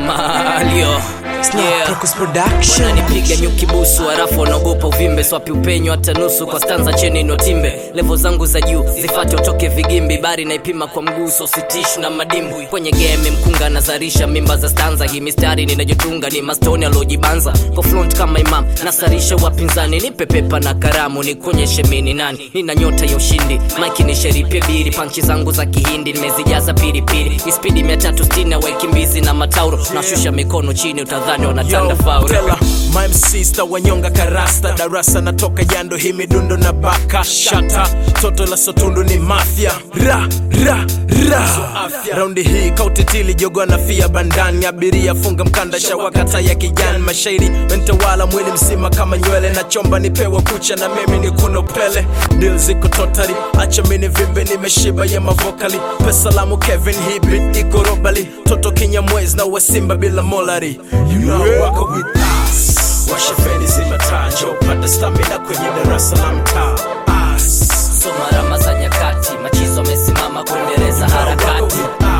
Malio Yeah. Crocus Production. wananipiga nyuki busu harafu wanaogopa uvimbe swapi upenyo hata nusu kwa stanza cheni notimbe levo zangu za juu zifate utoke vigimbi bari naipima kwa mguu so sitishu na madimbwi kwenye game mkunga nazarisha mimba za stanza hii mistari ninajotunga ni mastoni aliojibanza kwa front kama imam nasarisha wapinzani nipe pepa na karamu nikuonyeshe mini nani nina nyota ya ushindi maiki ni sheripe biri panchi zangu za kihindi nimezijaza piripiri ispidi 360 waikimbizi na matauro nashusha mikono chini utadhani wanatanda faul Tela, my sister wanyonga karasta darasa natoka jando hii midundo na baka shata toto la sotundu ni mafya ra ra ra raundi hii kautitili jogo na fia bandani abiria funga mkanda shawakata ya kijani mashairi mentawala mwili mzima kama nywele na chomba nipewa kucha na mimi ni kuno pele dil ziko totali acha mini vimbe nimeshiba ya mavokali pesalamu kevin hibit iko robali toto kinyamwezi na wasimba bila molari you know wako with us washa feni zimatanjo pata stamina kwenye darasa la mtaa Us. soma rama za nyakati machizo amesimama kuendeleza harakati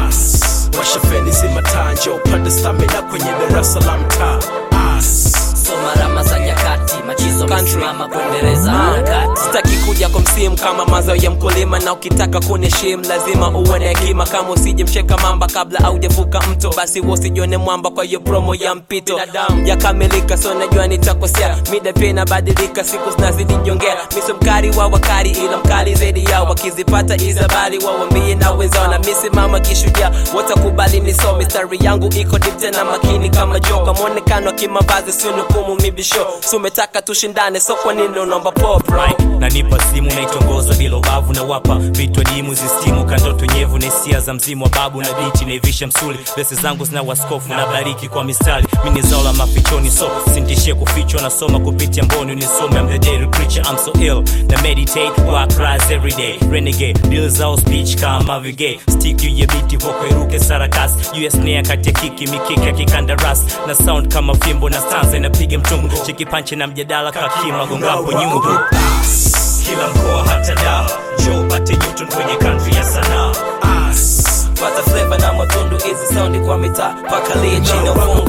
washa feni zimatanjo pata stamina kwenye darasa la mtaa Us. soma rama za nyakati machizo amesimama kuendeleza harakati sitaki kuja kwa msimu kama mazao ya mkulima na ukitaka kuniheshimu lazima uwe na hekima kama usije mcheka mamba kabla aujavuka mto basi wosijione mwamba kwa hiyo promo ya mpito binadamu yakamilika so najua nitakosea mida pia inabadilika siku zinazidi jongea miso mkari wa wakari ila mkali zaidi yao wakizipata izabali wawambie na wenzao na misimama kishujaa watakubali niso mistari yangu iko deep tena makini kama joka mwonekano wa kimavazi sinukumu mibisho sumetaka tushindane so kwa nini unaomba pop right? nanipa simu naitongoza bila ubavu na wapa vitwa dimu zistimu kandoto nyevu na hisia za mzimu wa babu na bichi naivisha msuli besi zangu zina waskofu na bariki kwa mistari mini zao la mafichoni so sintishie kufichwa nasoma kupitia mboni unisome I'm the daily preacher I'm so ill na meditate work rise every day renegade deal zao speech kama vigay stick you ya biti voko iruke sarakas US nea kati ya kiki mikiki ya kikandaras na sound kama fimbo na stanza inapiga mtungu chiki panche na mjadala kakima gongapo nyungu kila mkoa hata dawa jo pate newton kwenye country ya sanaa pata flavor na matundu hizi saundi kwa mitaa paka lie chini ya ufungu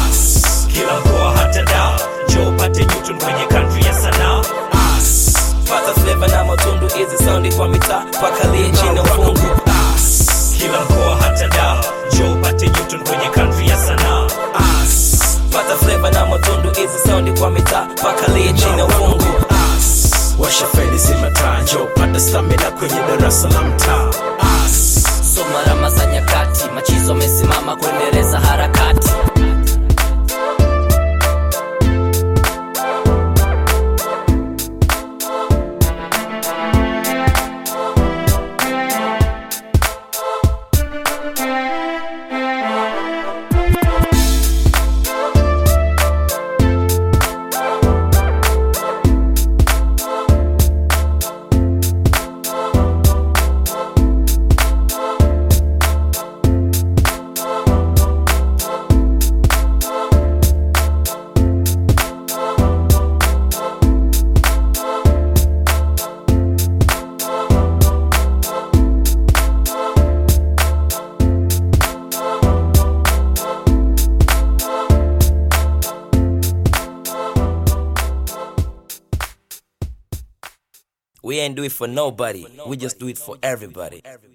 kila mkoa hata dawa jo pate newton kwenye country ya sanaa pata flavor na matundu hizi saundi kwa mitaa paka lie chini ya ufungu kila mkoa hata dawa jo pate newton kwenye country ya sanaa pata flavor na matundu hizi saundi kwa mitaa paka lie chini ya ufungu washa feni zimatanjo pata stamina kwenye darasa la mtaa Us. soma rama za nyakati machizo amesimama kuendeleza harakati we ain't do it for nobody we just do it for everybody